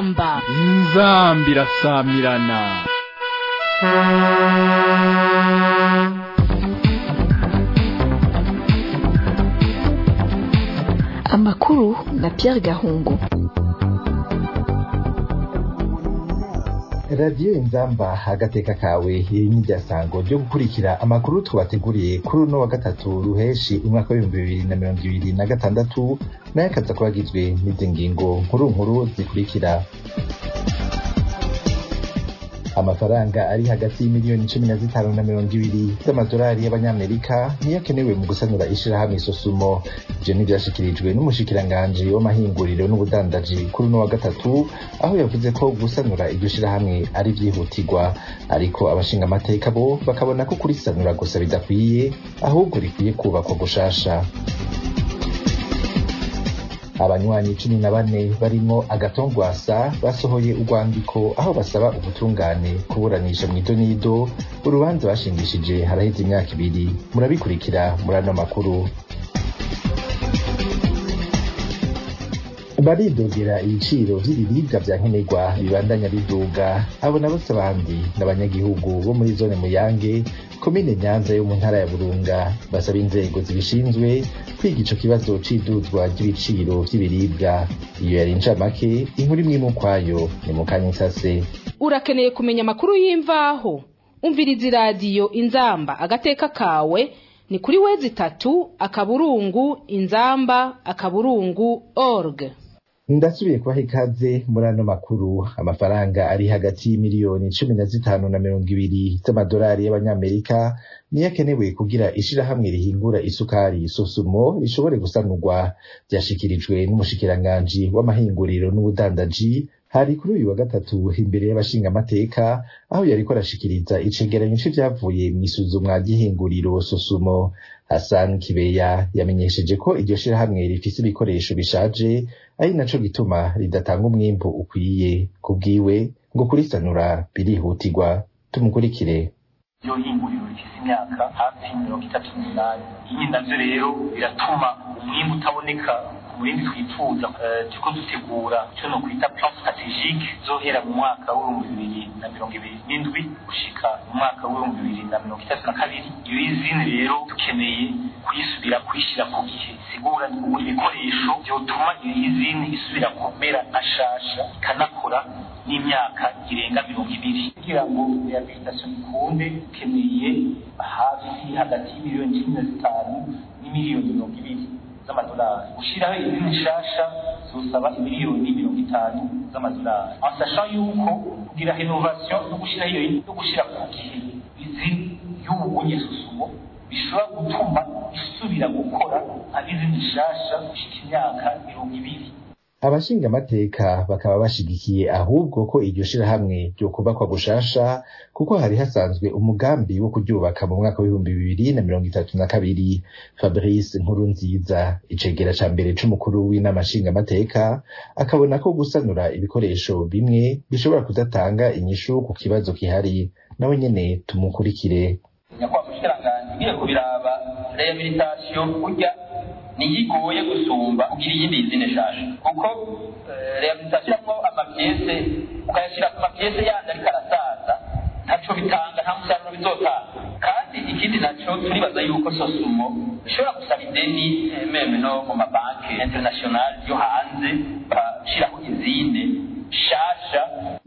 inzamba inzambi irasamirana amakuru na Pierre Gahungu radiyo inzamba agateka kawe iri n'iryasango ryo gukurikira amakuru twabateguriye kuri uno wa gatatu ruheshi umwaka w'ibihumbi bibiri na mirongo ibiri na gatandatu nayo akaza kuba agizwe n'izi ngingo nkuru nkuru zikurikira amafaranga ari hagati y'imiliyoni cumi na zitanu na mirongo ibiri z'amadolari y'abanyamerika niyo akenewe mu gusanura ishirahamwe sosumo ivyo ntivyashikirijwe n'umushikiranganji w'amahinguriro n'ubudandaji kuri uno wa gatatu aho yavuze ko gusanura iryo shirahamwe ari vyihutirwa ariko abashinga amateka bo bakabona ko kurisanura gusa bidakwiye ahubwo rikwiye kubakwa gushasha abanywanyi cumi na bane barimo agatongwasa basohoye urwandiko aho basaba ubutungane kuburanisha mu idonido urubanza bashingishije haraheze imyaka ibiri murabikurikira muri ano makuru baridogera ibiciro vy'ibiribwa vya nkenerwa bibandanya biduga abo nabo si abandi n'abanyagihugu bo muri zone muyange komine nyanza yo mu ntara ya burunga basaba inzego zibishinzwe kwiga ico kibazo c'iduzwa ry'ibiciro vy'ibiribwa iyo yari incamake inkuru imwe mu kwayo ni mu kanya isase urakeneye kumenya amakuru y'imvaho umviriza iradiyo inzamba agateka kawe ni kuri wezi itatu akaburungu inzamba akaburungu org ndasubiye kubaha ikaze muri ano makuru amafaranga ari hagati y'imiliyoni cumi na zitanu na mirongo ibiri z'amadolari y'abanyamerika niyo akenewe kugira ishirahamwe rihingura isukari sosumo rishobore gusanurwa vyashikirijwe n'umushikiranganji w'amahinguriro n'ubudandaji hari kuri uyu wa gatatu imbere y'abashinga amateka aho yariko arashikiriza icegeranyo c'ivyavuye mw'isuzumwa ry'ihinguriro sosumo Hassan Kibeya yamenyesheje ko iryo shirahamwe rifise ibikoresho bishaje ari naco gituma ridatanga umwimbu ukwiye kubwiwe ngo kurisanura birihutirwa tumukurikire iyo hinguriro rifise imyaka hafi mirongo itatu n'umunani iyi navyo rero biratuma umwimbu utaboneka ku murindi twifuza turiko dutegura ico no kwita plan strategique zohera mu mwaka w'ibihumbi bibiri na mirongo ibiri n'indwi gushika mu mwaka w'ibihumbi bibiri na mirongo itatu na kabiri iyo izini rero dukeneye kuyisubira kuyishira ku gihe sigura kugura ibikoresho vyotuma iyo izini isubira kumera nka shasha ikanakora n'imyaka irenga mirongo ibiri kugira ngo rehabilitation ikunde dukeneye hafi hagati y'imiliyoni cumi na zitanu n'imiliyoni mirongo ibiri z'amadolari gushiraho izindi nshasha zosaba imiliyoni mirongo itanu z'amadolari ansasha yuko kugira renovation no gushiraho iyo no gushira ku gihe izi y'ubunye susumo bishobora gutuma isubira gukora nk'izindi nshasha gushika imyaka mirongo ibiri abashinga amateka bakaba bashigikiye ahubwo ko iryo shirahamwe ryokubakwa gushasha kuko hari hasanzwe umugambi wo kuryubaka mu mwaka w'ibihumbi bibiri na mirongo itatu na kabiri fabrice nkuru nziza icegera ca mbere c'umukuru w'inama nshinga amateka akabona ko gusanura ibikoresho bimwe bishobora kudatanga inyishu ku kibazo gihari nawe nyene tumukurikire nyakubahwa mushikiranganji ngiye kubiraba rehabilitation burya niyo igoye gusumba kugira iyindi izine nshasha kuko rehabilitation iramwo amapiyese ukayashira ku mapiyese yandi ariko arasaza ntaco bitanga nta musaruro bizotanga kandi ikindi naco turibaza yuko sosumo ishobora gusaba ideni meme no mu mabanki international yo hanze bashiraho izine shasha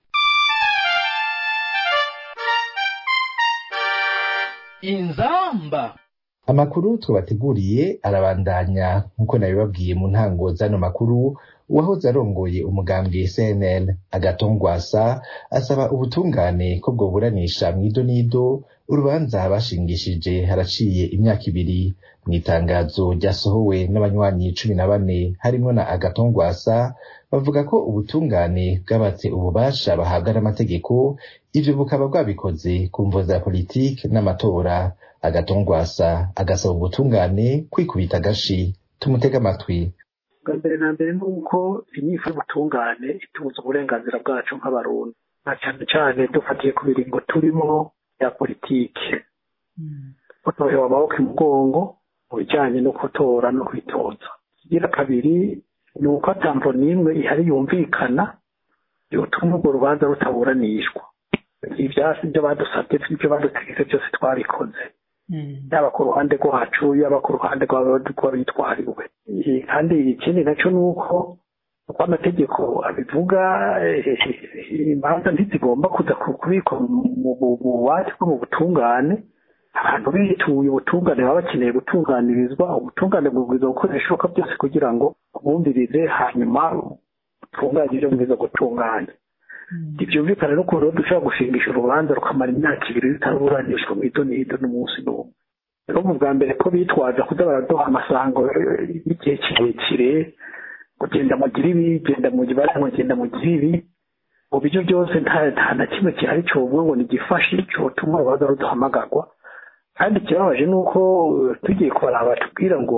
inzamba amakuru twabateguriye arabandanya nk'uko nabibabwiye mu ntango z'ano makuru uwahoze arongoye umugambwe cnl agatongwasa asaba ubutungane ko bwoburanisha mw'idonido urubanza bashingishije haraciye imyaka ibiri mu itangazo ryasohowe n'abanywanyi cumi na bane harimwo na agatongwasa bavuga ko ubutungane bwabatse ububasha bahabwa n'amategeko ivyo bukaba bwabikoze ku mvo za politike n'amatora agatongwasa agasaba ubutungane kwikubita agashi tumutega amatwi bwa mbere na mbere ni uko inyifu y'ubutungane itubuza uburenganzira bwacu nk'abarundi na cyane cyane dufatiye ku biringo turimo ya politike gutohewa amaboko imugongo mu bijyanye no gutora no kwitoza igira kabiri ni uko atambo n'imwe ihari yumvikana yotuma urwo rubanza rutaburanishwa ibyasi ibyo badusabye ibyo badutegetse byose twabikoze yaba ku ruhande rwacu yaba ku ruhande rw'abitwariwe kandi ikindi nacyo ni uko uko amategeko abivuga imanza ntizigomba kuza kubikwa mu bubati bwo mu butungane abantu bituye ubutungane baba bakeneye gutunganirizwa ubutungane bubwiza gukora ibishoboka byose kugira ngo bumvirize hanyuma butunganye ibyo bwiza gutunganya ntibyumvikana no rero dushobora gushingisha urubanza rukamara imyaka ibiri rutaburanishwa mu ido n'ido n'umunsi n'umwe rero mu bwa mbere ko bitwaza kuza baraduha amasango y'igihe kirekire kugenda mugira ibi genda mu gibara mugenda mugira ibi mu buryo byose nta na kimwe gihari cyovuga ngo ni igifashi cyotuma urubanza ruduhamagarwa kandi ikibabaje ni uko tugiye kubaraba batubwira ngo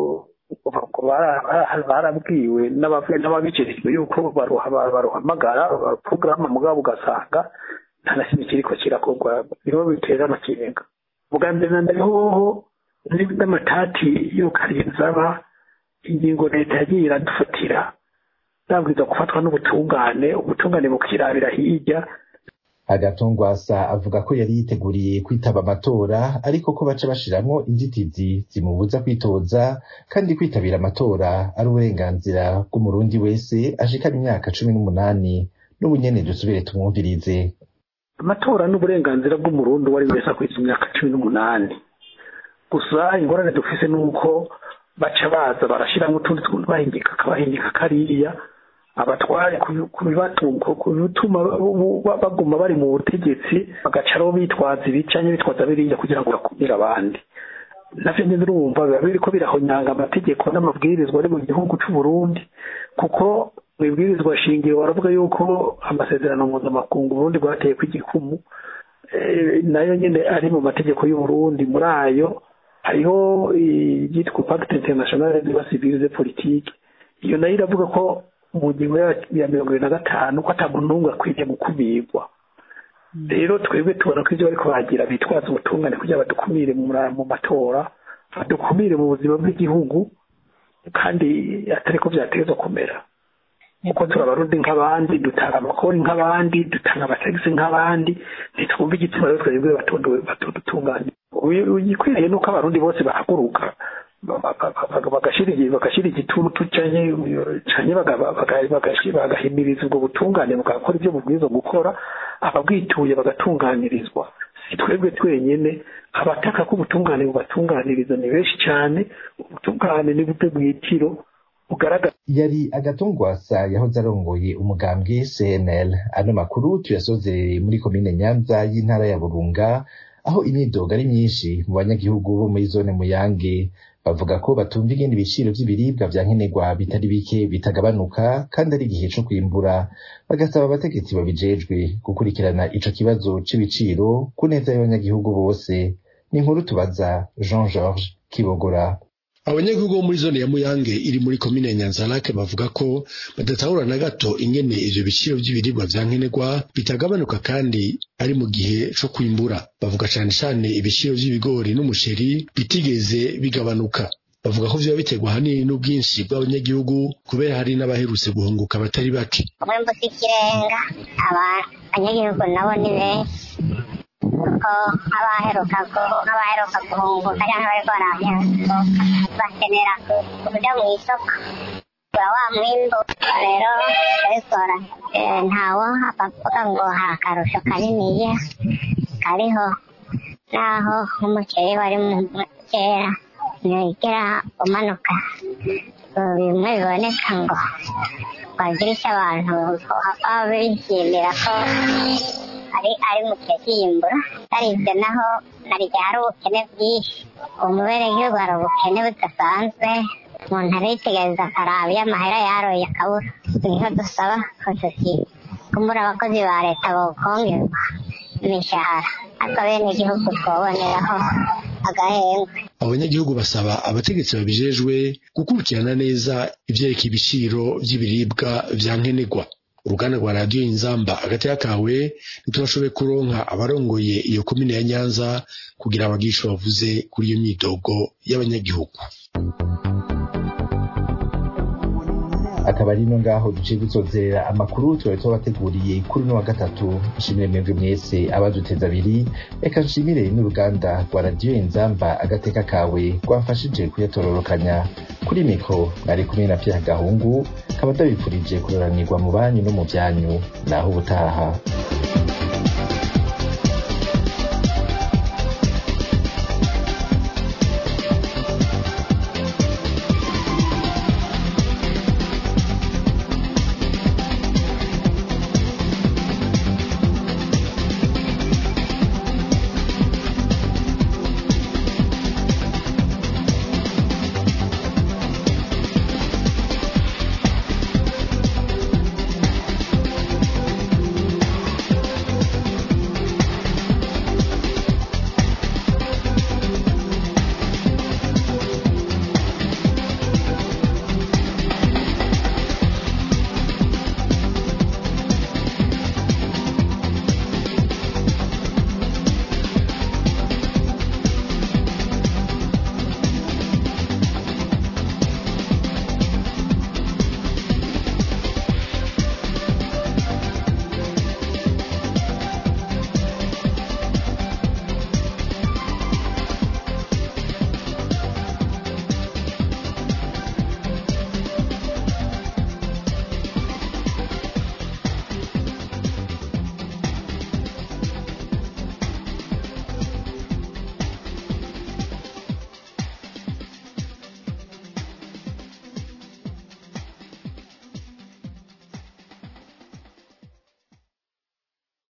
barabwiwe n'ababijejwe yuko baruhamagara porogaramu mugabo ugasanga nta na kimwe kiriko kirakorwa niho bitera amakenga ubwa mbere na mbere hoho n'amatati y'ukarinza aba ingingo leta yagiye iradufatira zabwiza gufatwa n'ubutungane ubutungane bukirabira hirya agatongwasa avuga ko yari yiteguriye kwitaba amatora ariko ko baca bashiramwo inzitizi zimubuza kwitoza kandi kwitabira amatora ari uburenganzira bw'umurundi wese ashikana imyaka cumi n'umunani n'ubu nyene dusubire tumwumvirize amatora ni uburenganzira bw'umurundi uwo ari wese akwiza imyaka cumi n'umunani gusa ingorane dufise ni uko baca baza barashyiramo utundi tuntu bahingika akabahingika kariya abatware kubituma baguma bari mu butegetsi bagaca ariho bitwaza ibicanye bitwaza biriya kugira ngo bakumire abandi navyo nyine urumva biba biriko birahonyanga amategeko n'amabwirizwa ari mu gihugu c'u Burundi kuko mu ibwirizwa shingiro baravuga yuko amasezerano mpuzamakungu Burundi bwateye kw'igikumu nayo nyine ari mu mategeko y'u Burundi muri ayo hariho iryitwa pacte internationale de la civile politique iyo nayo iravuga ko mu ngingo ya mirongo ibiri na gatanu ko ata muntu n'umwe akwiye gukumirwa rero twebwe tubona ko ibyo bariko bagira bitwaza ubutungane kugira badukumire mu matora badukumire mu buzima bw'igihugu kandi atari ko byateza kumera kuko turi abarundi nk'abandi dutanga amakori nk'abandi dutanga amatagisi nk'abandi ntitwumva igitsina rero twebwe batudutunganye igikwiriye ni uko abarundi bose bahaguruka bagashyira igitutu cyane bagahimiriza ubwo butungane bugakora ibyo bubwiza gukora ababwituye bagatunganirizwa si twebwe twenyine abataka ko ubutungane bubatunganiriza ni benshi cyane ubutungane ni bute bwitiro bugaragara yari agatungwasa yahoze arongoye umugambwe cnl ano makuru tuyasozereye muri komine nyanza y'intara ya burunga aho imyidogo ari myinshi mu banyagihugu bo muri zone muyange bavuga ko batumva ingene ibiciro vy'ibiribwa vya nkenerwa bitari bike bitagabanuka kandi ari igihe co kwimbura bagasaba abategetsi babijejwe gukurikirana ico kibazo c'ibiciro ku neza y'abanyagihugu bose ni inkuru tubaza jean georges kibogora abanyagihugu bo muri zone ya muyange iri muri komine ya nyanzarake bavuga ko badatahura na gato ingene ivyo biciro vy'ibiribwa vya nkenerwa bitagabanuka kandi ari mu gihe co kwimbura bavuga cane cane ibiciro vy'ibigori n'umuceri bitigeze bigabanuka bavuga ko vyoba biterwa ahanini n'ubwinshi bw'abanyagihugu kubera hari n'abaherutse guhunguka batari bake umwimbu si ikirenga abanyagihugu nabo ni benshi kuko nk'abaheruka nk'abaheruka guhunguka cyangwa bariko baraheruka bakenera kuja mu isoko kugura wa mwimbu rero abikora ntawo abavuga ngo hari akarusho kaniniya kariho naho nk'umuceri wari mu kera ntigera umanuka bimwe biboneka ngo bagirisha abantu baba bishimira ko ari ari mu gihe cy'iyimbura atari ibyo naho naryo hari ubukene bwinshi umuberegihugu hari ubukene budasanzwe umuntu aritegereza akaraba iyo amahera yaroye akabura niho dusaba ko kumbura abakozi ba leta bokongerwa imishahara ariko bene igihugu twoboneraho agahembwe abanyagihugu basaba abategetsi babijejwe gukurikirana neza ivyerekeye ibiciro vy'ibiribwa vya nkenerwa uruganda rwa radiyo inzamba agateka kawe ntitubashoboye kuronka abarongoye iyo komine ya nyanza kugira abagisha bavuze kuri iyo myidogo y'abanyagihugu akaba ari no ngaho duciye dusozera amakuru twari tubateguriye kuri no wa gatatu nshimire mwebwe mwese abaduteza abiri reka nshimire n'uruganda rwa radiyo inzamba agateka kawe rwamfashije kuyatororokanya kuri mikro nari kumwe na Pierre Gahungu kaba ndabipfurije kuroranirwa mu banyu no mu byanyu naho ubutaha